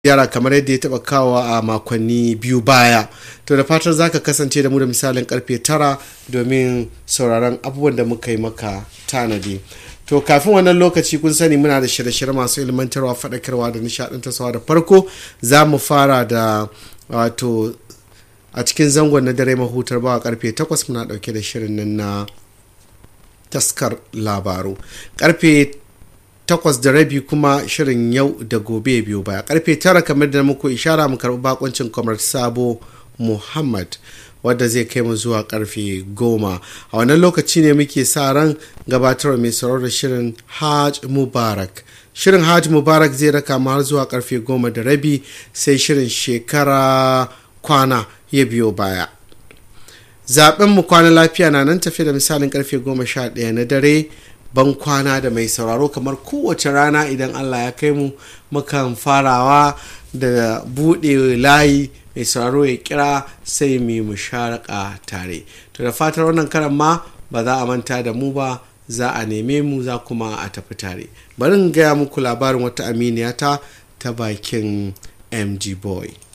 yara kamar yadda ya taba kawo a makonni biyu baya to da fatar zaka kasance da mu da misalin karfe tara domin sauraron abubuwan da muka yi maka tanadi to kafin wannan lokaci kun sani muna da shirye-shirye masu ilmantarwa faɗakarwa da nishaɗantarwa da farko za mu fara da wato a cikin zangon na dare mahutar bawa karfe 8 muna ɗauke da shirin nan na taskar labaru karfe takwas da rabi kuma shirin yau da gobe biyu baya karfe tara kamar da muku ishara mu karɓi bakoncin kamar sabo muhammad wadda zai kai mu zuwa karfe goma a wannan lokaci ne muke sa ran gabatarwa mai sauraro da shirin hajj mubarak shirin hajj mubarak zai raka mu har zuwa karfe goma da rabi sai shirin shekara kwana ya biyo baya zaben mu kwana lafiya na nan tafi da misalin karfe goma sha ɗaya na dare ban kwana da mai sauraro kamar kowace rana idan allah ya kai mu mukan farawa da buɗe layi mai sauraro ya kira sai mu musharaka tare to da fatar wannan karan ma ba za a manta da mu ba za a neme mu za kuma a tafi tare bari in gaya muku labarin wata aminiyata ta bakin mg boy